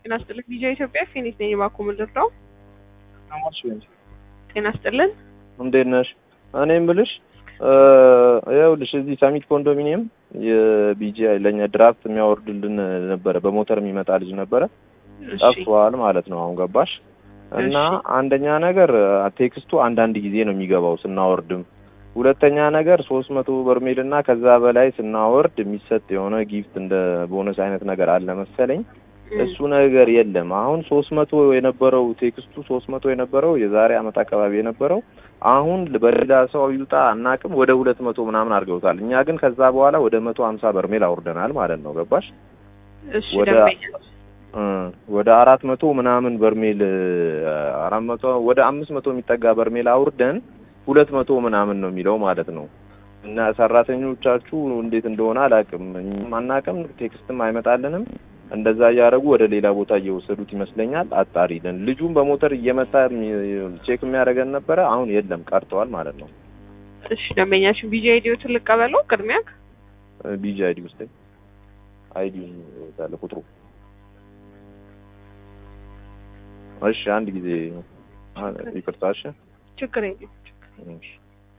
ጤና ይስጥልን ቪዲዮ ኢትዮጵያ ፊኒት ነኝ ባኩ ምድር ነው። ጤና ይስጥልን እንዴት ነሽ? እኔ የምልሽ ይኸውልሽ እዚህ ሳሚት ኮንዶሚኒየም የቢጂአይ ለእኛ ድራፍት የሚያወርድልን ነበረ፣ በሞተር የሚመጣ ልጅ ነበረ። እሺ ጠፍቷል ማለት ነው። አሁን ገባሽ? እና እሺ። አንደኛ ነገር ቴክስቱ አንዳንድ ጊዜ ነው የሚገባው ስናወርድም። ሁለተኛ ነገር ሶስት መቶ በርሜል እና ከዛ በላይ ስናወርድ የሚሰጥ የሆነ ጊፍት እንደ ቦነስ አይነት ነገር አለ መሰለኝ። እም፣ እሱ ነገር የለም። አሁን ሶስት መቶ የነበረው ቴክስቱ ሶስት መቶ የነበረው የዛሬ አመት አካባቢ የነበረው አሁን በሌላ ሰው ይውጣ አናቅም ወደ ሁለት መቶ ምናምን አድርገውታል። እኛ ግን ከዛ በኋላ ወደ መቶ ሀምሳ በርሜል አውርደናል ማለት ነው። ገባሽ? እሺ ወደ ደንበኛ እ ወደ አራት መቶ ምናምን በርሜል አራት መቶ ወደ አምስት መቶ የሚጠጋ በርሜል አውርደን ሁለት መቶ ምናምን ነው የሚለው ማለት ነው። እና ሰራተኞቻችሁ እንዴት እንደሆነ አላውቅም፣ እኛም አናውቅም፣ ቴክስትም አይመጣልንም። እንደዛ እያደረጉ ወደ ሌላ ቦታ እየወሰዱት ይመስለኛል። አጣሪልን። ልጁም በሞተር እየመጣ የሚ- ቼክ የሚያደርገን ነበረ። አሁን የለም ቀርተዋል ማለት ነው። እሺ ደንበኛችን ቪዲዮ አይዲዮትን ልቀበለው ቅድሚያ ቢጂ አይዲ ውስጥ አይዲ ያለ ቁጥሩ እሺ፣ አንድ ጊዜ ይቅርታ። እሺ ችግር የለም እሺ።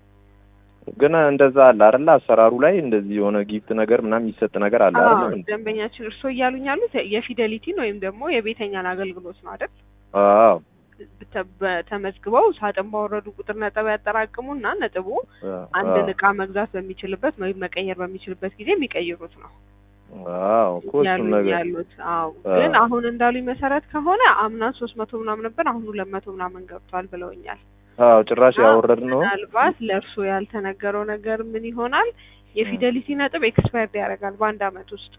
ግን እንደዛ አለ አይደል? አሰራሩ ላይ እንደዚህ የሆነ ጊፍት ነገር ምናምን የሚሰጥ ነገር አለ አዎ አይደል? ደንበኛችን እርስዎ እያሉኝ ያሉት የፊደሊቲን ወይም ደግሞ የቤተኛን አገልግሎት ነው አይደል አዎ በተ- በተመዝግበው ሳጥን ባወረዱ ቁጥር ነጥብ ያጠራቅሙና ነጥቡ አንድን አዎ እቃ መግዛት በሚችልበት ወይም መቀየር በሚችልበት ጊዜ የሚቀይሩት ነው አዎ እኮ እሱን ያሉኝ ነገር ያሉት። አዎ አዎ። ግን አሁን እንዳሉኝ መሰረት ከሆነ አምናን ሶስት መቶ ምናምን ነበር፣ አሁን ሁለት መቶ ምናምን ገብቷል ብለውኛል። አዎ ጭራሽ እና ያወረድ ነው። ምናልባት ለእርስዎ ያልተነገረው ነገር ምን ይሆናል? የፊደሊቲ ነጥብ ኤክስፓየርድ ያደርጋል በአንድ አመት ውስጥ።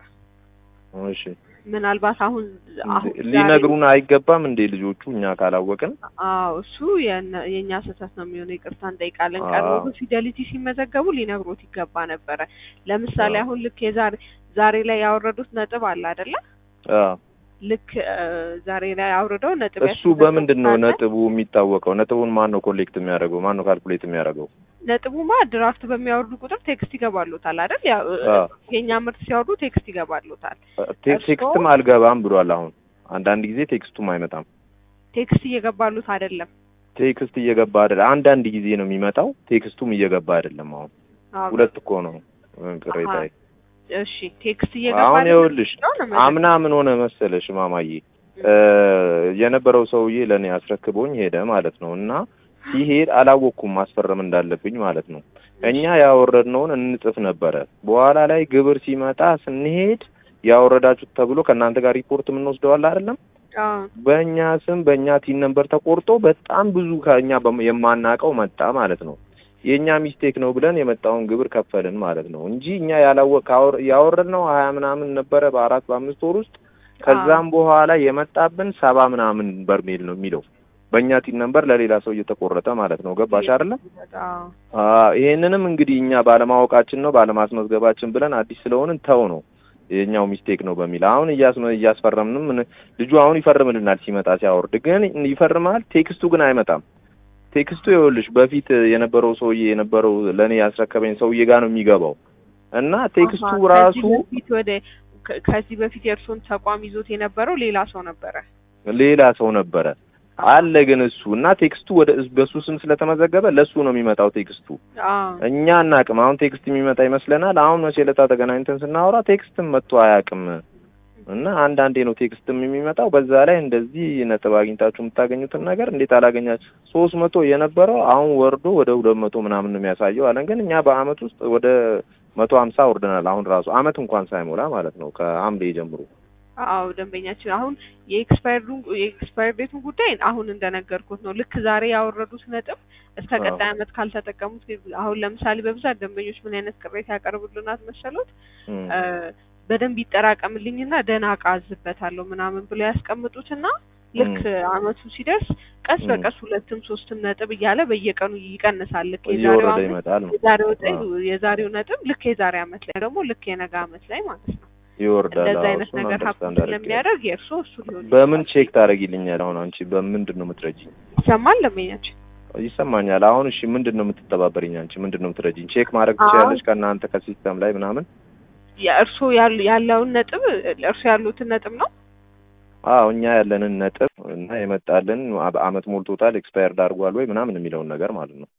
እሺ ምናልባት አሁን አሁን ዛሬ- ሊነግሩን አይገባም እንዴ ልጆቹ እኛ ካላወቅን? አዎ እሱ የነ- የእኛ ስህተት ነው የሚሆነው። ይቅርታ እንጠይቃለን። አዎ። ቀድሞ ግን ፊደሊቲ ሲመዘገቡ ሊነግሮት ይገባ ነበረ። ለምሳሌ አዎ። አሁን ልክ የዛሬ ዛሬ ላይ ያወረዱት ነጥብ አለ አይደለ? አዎ ልክ እ፣ ዛሬ ላይ አውርደው ነጥብ እሱ በምንድን ነው ያስመዘገቡት አለ። ነጥቡ የሚታወቀው? ነጥቡን ማን ነው ኮሌክት የሚያደርገው? ማን ነው ካልኩሌት የሚያደርገው? ነጥቡማ ድራፍት በሚያወርዱ ቁጥር ቴክስት ይገባሉታል አይደል? ያው እ፣ አዎ። የእኛ ምርት ሲያወርዱ ቴክስት ይገባሉታል። ቴ- እርስዎ? ቴክስትም አልገባም ብሏል። አሁን አንዳንድ ጊዜ ቴክስቱም አይመጣም። ቴክስት እየገባሉት አይደለም። ቴክስት እየገባ አይደለም። አንዳንድ ጊዜ ነው የሚመጣው። ቴክስቱም እየገባ አይደለም። አሁን አዎ። ሁለት እኮ ነው ቅሬታ። አሃ። እሺ ቴክስት እየገባ አሁን አይደለም ይኸውልሽ ነው ነው መዘገብ- አምና ምን ሆነ መሰለሽ ማማዬ እ የነበረው ሰውዬ ለእኔ አስረክቦኝ ሄደ ማለት ነው። እና ሲሄድ አላወቅኩም ማስፈረም እንዳለብኝ ማለት ነው። እኛ ያወረድነውን እንጽፍ ነበረ። በኋላ ላይ ግብር ሲመጣ ስንሄድ ያወረዳችሁት ተብሎ ከእናንተ ጋር ሪፖርት የምንወስደዋል አይደለም አዎ በእኛ ስም በእኛ ቲን ነምበር ተቆርጦ በጣም ብዙ ከእኛ በም- የማናውቀው መጣ ማለት ነው። የእኛ ሚስቴክ ነው ብለን የመጣውን ግብር ከፈልን ማለት ነው እንጂ እኛ ያላወቅ ካወር- ያወረድነው ሀያ ምናምን ነበረ በአራት በአምስት ወር ውስጥ ከዛም በኋላ የመጣብን ሰባ ምናምን በርሜል ነው የሚለው በእኛ ቲን ነምበር ለሌላ ሰው እየተቆረጠ ማለት ነው። ገባሽ አይደለ? አዎ አዎ ይሄንንም እንግዲህ እኛ ባለማወቃችን ነው ባለማስመዝገባችን ብለን አዲስ ስለሆንን ተው ነው የኛው ሚስቴክ ነው በሚል አሁን እያስመ- እያስፈረምንም ምን- ልጁ አሁን ይፈርምልናል ሲመጣ ሲያወርድ ግን ይፈርማል። ቴክስቱ ግን አይመጣም። ቴክስቱ ይኸውልሽ በፊት የነበረው ሰውዬ የነበረው ለእኔ ያስረከበኝ ሰውዬ ጋር ነው የሚገባው እና ቴክስቱ አሃ፣ ራሱ ከዚህ በፊት ወደ ከ- ከዚህ በፊት የእርሶን ተቋም ይዞት የነበረው ሌላ ሰው ነበረ። ሌላ ሰው ነበረ አለ ግን እሱ እና ቴክስቱ ወደ በሱ ስም ስለተመዘገበ ለሱ ነው የሚመጣው ቴክስቱ አዎ እኛ አናቅም። አሁን ቴክስት የሚመጣ ይመስለናል። አሁን መቼ ዕለት ተገናኝተን ስናወራ ቴክስትም መጥቶ አያውቅም እና አንዳንዴ ነው ቴክስትም የሚመጣው። በዛ ላይ እንደዚህ ነጥብ አግኝታችሁ የምታገኙትን ነገር እንዴት አላገኛችሁ? ሶስት መቶ የነበረው አሁን ወርዶ ወደ ሁለት መቶ ምናምን ነው የሚያሳየው አለን። ግን እኛ በአመት ውስጥ ወደ መቶ ሀምሳ ወርደናል። አሁን ራሱ አመት እንኳን ሳይሞላ ማለት ነው ከሐምሌ ጀምሮ አዎ ደንበኛችን አሁን የኤክስፓየርዱ የኤክስፓየር ዴቱን ጉዳይ አሁን እንደነገርኩት ነው። ልክ ዛሬ ያወረዱት ነጥብ እስከ አዎ። ቀጣይ አመት ካልተጠቀሙት አሁን ለምሳሌ በብዛት ደንበኞች ምን አይነት ቅሬታ ያቀርቡልናት መሰሎት? እም፣ እ፣ በደንብ ይጠራቀምልኝና ደህና እቃ አዝበታለሁ ምናምን ብሎ ያስቀምጡትና ልክ አመቱ ሲደርስ ቀስ ም። በቀስ ሁለትም ሶስትም ነጥብ እያለ በየቀኑ ይቀንሳል። ልክ የዛሬው እየወረደ አመት ይመጣል ነው የዛሬው ጠ- አዎ። የዛሬው ነጥብ ልክ የዛሬ አመት ላይ ደግሞ ልክ የነገ አመት ላይ ማለት ነው። ይወርዳል። እንደዚህ አዎ፣ አይነት እሱን ነገር ሀብት አንደርስታንድ አድርጌያለሁ። ስለሚያደርግ የእርሶ እሱ ሊሆን በምን ይችላል። ቼክ ታደርጊልኛል? አሁን አንቺ በምንድን ነው የምትረጂኝ? ይሰማል ለመኛችን ይሰማኛል። አሁን እሺ፣ ምንድን ነው የምትተባበሪኝ? አንቺ ምንድን ነው የምትረጂኝ? ቼክ ማድረግ አሁን- ትችያለሽ ከእናንተ ከሲስተም ላይ ምናምን? የእርሶ ያሉ ያለውን ነጥብ እርሶ ያሉትን ነጥብ ነው አዎ እኛ ያለንን ነጥብ እና የመጣልን አ- አመት ሞልቶታል ኤክስፓየርድ አድርጓል ወይ ምናምን የሚለውን ነገር ማለት ነው።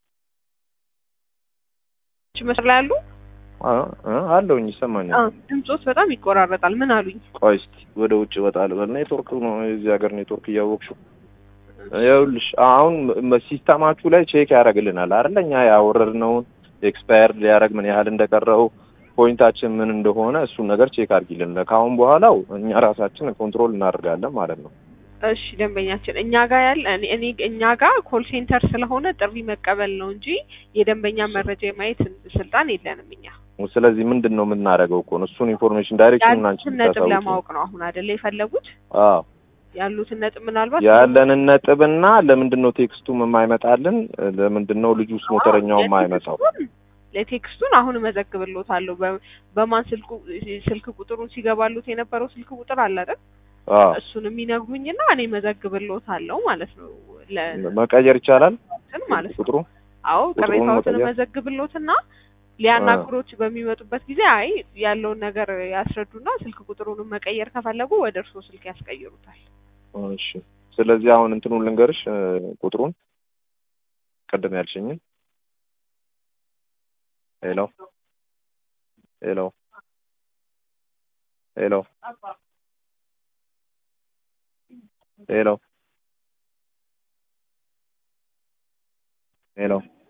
እሺ፣ መስመር ላይ ያሉ አ- አ- አለውኝ ይሰማኛል። አዎ፣ ድምጾት በጣም ይቆራረጣል። ምን አሉኝ? ቆይ እስኪ ወደ ውጭ እወጣለሁ። በል ኔትወርክ ነው የዚህ ሀገር ኔትወርክ እያወቅሽው ይኸውልሽ አሁን መ- ሲስተማችሁ ላይ ቼክ ያደርግልናል አይደለ? እኛ ያወረድነውን ኤክስፓየር ሊያደርግ ምን ያህል እንደቀረው ፖይንታችን ምን እንደሆነ እሱን ነገር ቼክ አድርጊልን። ከአሁን በኋላው እኛ ራሳችን ኮንትሮል እናደርጋለን ማለት ነው። እሺ ደንበኛችን እኛ ጋር ያለ እኔ እኔ እኛ ጋር ኮል ሴንተር ስለሆነ ጥሪ መቀበል ነው እንጂ የደንበኛ መረጃ የማየት ስልጣን የለንም እኛ። ስለዚህ ምንድን ነው የምናደርገው እኮ ነው እሱን ኢንፎርሜሽን ዳይሬክሽኑን አንቺ ያሉትን ነጥብ ብታሳውቂኝ። ለማወቅ ነው አሁን አይደለ የፈለጉት? አዎ ያሉትን ነጥብ ምናልባት ያለንን ነጥብና ለምንድን ነው ቴክስቱም የማይመጣልን? ለምንድን ነው ልጁስ ሞተረኛው የማይመጣው? የቴክስቱን- ለቴክስቱን አሁን እመዘግብሎታለሁ። በ- በማን ስልኩ ስልክ ቁጥሩን ሲገባሉት የነበረው ስልክ ቁጥር አለ አይደል? አዎ እሱን የሚነግሩኝና እኔ እመዘግብሎታለሁ ማለት ነው። መቀየር ይቻላል ለእንትን ማለት ነው። ቁጥሩ አዎ ቁጥሩን ቅሬታዎትን መቀየር? መዘግብሎትና ሊያናግሮች በሚመጡበት ጊዜ አይ ያለውን ነገር ያስረዱና ስልክ ቁጥሩንም መቀየር ከፈለጉ ወደ እርስዎ ስልክ ያስቀይሩታል። እሺ ስለዚህ አሁን እንትኑን ልንገርሽ እ፣ ቁጥሩን ቅድም ያልሽኝን ሄሎ ሄሎ ሄሎ ሄሎ ሄሎ